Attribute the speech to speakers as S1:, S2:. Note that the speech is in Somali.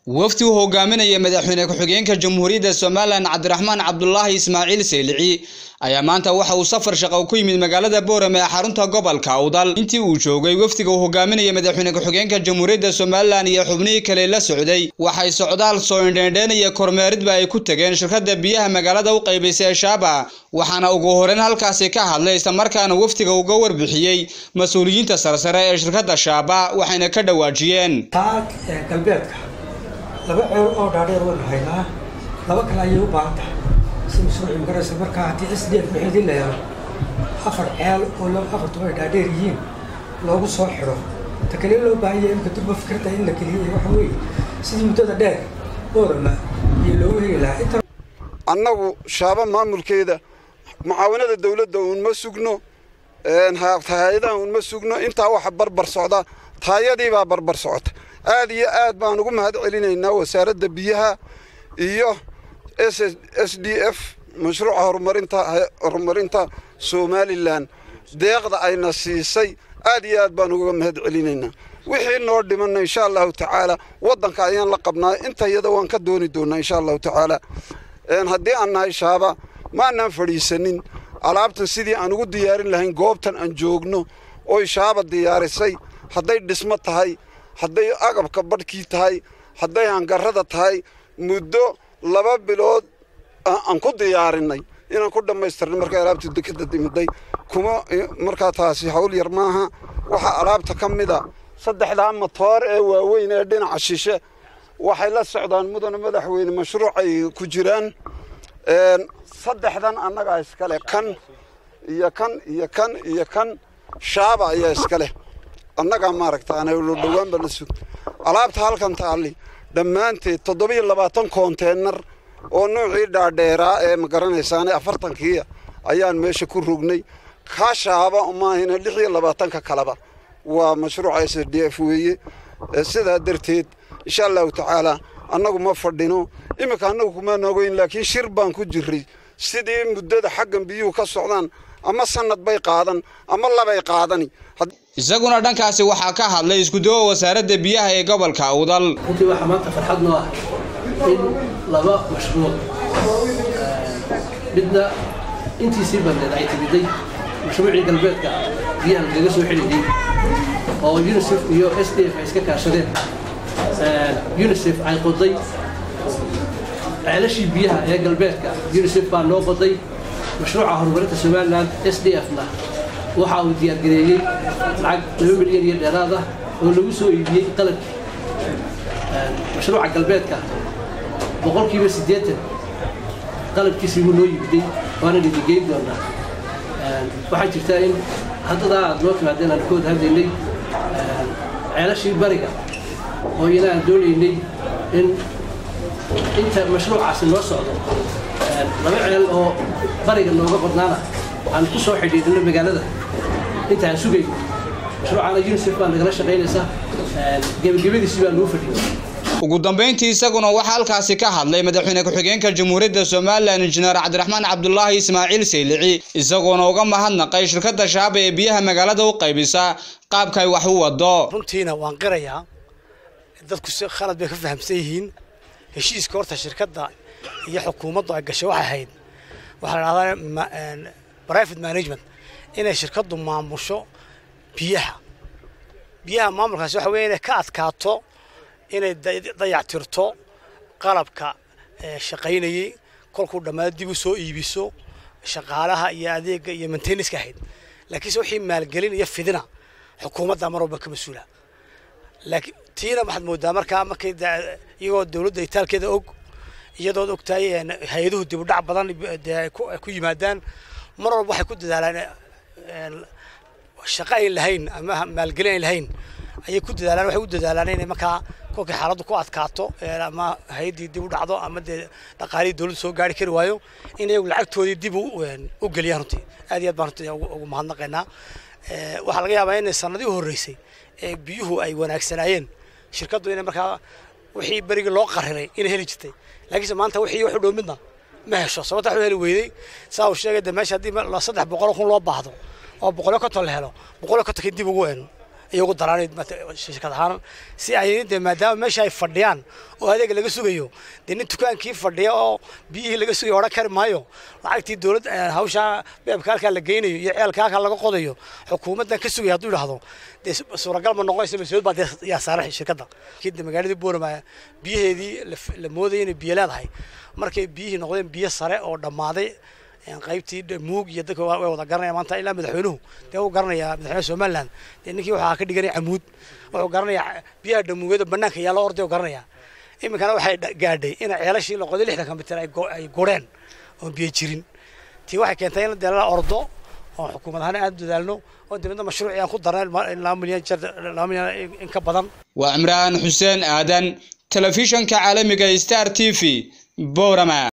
S1: wafdi uu hogaaminaya madaxweyne ku-xigeenka jamhuuriyadda somalilan cabdiraxmaan cabdulaahi ismaaciil seylici ayaa maanta waxa uu safar shaqo ku yimid magaalada boorame ee xarunta gobolka awdal intii uu joogay wafdiga uu hogaaminaya madaxweyne ku-xigeenka jamhuuriyadda somalilan iyo xubnihii kale la socday waxay socdaal soo indheendheen iyo kormeeridba ay ku tageen shirkadda biyaha magaalada u qaybaysay ee shaaba waxaana ugu horeyn halkaasi ka hadlay islamarkaana wafdiga uga warbixiyey mas-uuliyiinta sarsare ee shirkadda shaaba waxayna ka dhawaajiyeen
S2: galbeedka laba ceel oo dhaadheer waynu haynaa laba kale ayay u baahan tahay si mashruuci magaraysa markaa haddii s d f bixidin la helo afar ceel oo afartuba ay dhaadheer yihiin loogu soo xidho ta kale loo baahan yahay imka durba fikradda in la geliyo waxa weeye sidii muddada dheer boorama iyo loogu heli lahaa inta
S3: annagu shaaba maamulkeeda mucaawinada dawladda uun ma sugno hay-adaha uun ma sugno intaa waxa barbar socda taayadiibaa barbar socota aad iyo aad baan ugu mahad celinaynaa wasaaradda biyaha iyo s d f mashruuca horumarinta horumarinta somalilan deeqda ayna siisay aad iyo aad baan uga mahad celinaynaa wixii noo dhimanna insha allahu tacaala waddanka ayaan la qabnaa inta iyada waan ka dooni doonaa insha allahu tacaala haddii aan nahay shaaba maanaan fadhiisanin alaabtan sidii aan ugu diyaarin lahayn goobtan aan joogno oy shaaba diyaarisay hadday dhismo tahay hadday agabka badhkii tahay hadday hangarrada tahay muddo laba bilood aan ku diyaarinay inaan ku dhammaystirnay markay alaabtu dekeda dimiday kuma markaa taasi hawl yar maaha waxaa alaabta ka mida saddexdaa matoor ee waaweyn ee dhinaca shishe waxay la socdaan mudana madaxweyne mashruucay ku jiraan saddexdan annagaa iskale kan iyo kan iyo kan iyo kan shaaba ayaa iska leh annagaa maaragtaana lo dhowaanba la sug alaabta halkan taalli dhammaanteed toddobiyo labaatan konteenar oo nuucii dhaadheeraa ee ma garanaysaane afartankiia ayaan meesha ku rognay kaa shaaba maahina lix iyo labaatanka kaleba waa mashruuca s d f weeye sidaa darteed insha allahu tacaala annagu ma fadhino iminka annagu kumaan ogeyn laakiin shir baan ku jiray sidii muddada xaggan biyuhu ka socdaan ama sanad bay qaadan ama labay qaadani
S1: isaguna dhankaasi waxaa ka hadlay iskuduwa wasaaradda biyaha ee gobolka awdal
S4: runtii waxaa maanta farxad noo ah in laba mashruuc midna intiisii badneed ay timiday mashruucii galbeedka biyaha lagaga soo xidhayay oo unisef iyo s d f ay iska kaashadeen unisef ay qoday ceelashii biyaha ee galbeedka unisef baa noo qoday mashruuca horumarinta somalilan s d f na waxa uu diyaargareeyey lacag laba milyan iyo dheeraad ah oo lagu soo iibiyey qalabkii mashruuca galbeedka boqolkiiba siddeetan qalabkiisii wuu noo yimiday waana dhidigeyn doonaa waxaa jirtaa in haddadaa aad noo timaadeen aan ka wada hadlaynay ceelashii bariga oo ina aan doonaynay in inta mashruucaasi noo socdo laba ceel oo bariga nooga qodnaana aan ku soo xidhiidhino magaalada inta aan sugayno mashruucana unisef baa nagala shaqaynaysa gebagabadiisi baa nuu fadhiyay
S1: ugu dambayntii isaguna waxaa halkaasi ka hadlay madaxweyne ku-xigeenka jamhuuriyadda somalilan injineer cabdiraxmaan cabdulaahi ismaaciil seylici isagoona uga mahadnaqay shirkadda shaaba ee biyaha magaalada u qaybisa qaabka ay wax u wado
S2: runtiina waan qirayaa dadku si khalad bay ka fahamsan yihiin heshiiska horta shirkadda iyo xukuumaddu ay gashay waxay ahayd waxaa la dhahdaa private management inay shirkaddu maamusho biyaha biyaha maamulkaasi waxa weeye inay ka adkaato inay dayactirto qalabka shaqaynayey kolkuu dhammaado dib u soo iibiso shaqaalaha iyo adeega iyo maintenanska ahayd laakiinse wixii maalgelin iyo fidina xukuumadda mar walba ka mas-uula laakiin tiina waxaad moodaa markaa markay iyagoo dowladda itaalkeeda og iyadood ogtahay hay-aduhu dib u dhac badan ay ku yimaadaan mar walba waxay ku dadaalaan shaqo ayn lahayn ama maalgelin ayn lahayn ayay ku dadaalaan waxay u dadaalaan inay markaa kolkay xaaladdu ku adkaato ama hay-addii dib u dhacdo ama dee dhaqaalihii dowladdu soo gaari kari waayo in iyagu lacagtoodii dib u geliyaan runtii aad iyo aad baan runtii ugu mahadnaqaynaa waxaa laga yaabaa inay sanadii u horreysay ee biyuhu ay wanaagsanaayeen shirkaddu inay markaa wixii berigii loo qariray inay heli jirtay laakiinse maanta wixii wax u dhow midna ma hesho sababta wax u heli weyday saa uu sheegay de meesha haddii saddex boqol kun loo baahdo oo boqolyo konton la helo boqolyo kontonkii dib ugu ayay ugu daraan shirkad ahaan si ay dee maadaama meesha ay fadhiyaan oo adeega laga sugayo dee nin dukaankii fadhiya oo biyihii laga sugayo odhan kari maayo lacagtii dowlad hawshaa beebka halkaa la geynayo iyo ceelka halkaa laga qodayo xukuumaddan ka sugaya hadduu idhaahdo dee suuragal ma noqonaysa mas-uuliyad baa dee yaa saaran shirkadda kida magaaladii boorama biyaheedii la moodaya inay biyo leedahay markay biyihii noqdeen biyo sare oo dhammaaday qaybtii muug iyo dadka way wada garanaya maanta ilaa madaxweynuhu dee uu garanayaa madaxweynaha somaliland dee ninkii waxaa ka dhiganaya camuud wuxuu garanayaa biyaha dhamuugada banaanka yaalla orday oo garanaya iminkana waxay gaadhay in ceelashii la qoday lixdan mitir ay gureen oon biyo jirin tii waxay keentay in dee la ordo oo xukuumad ahaan aad dadaalno oo dibadna mashruuci aan ku darnay laba milyan jeer laba milyan in ka badan
S1: waa cimraan xuseen aadan telefishanka caalamiga star t v boorama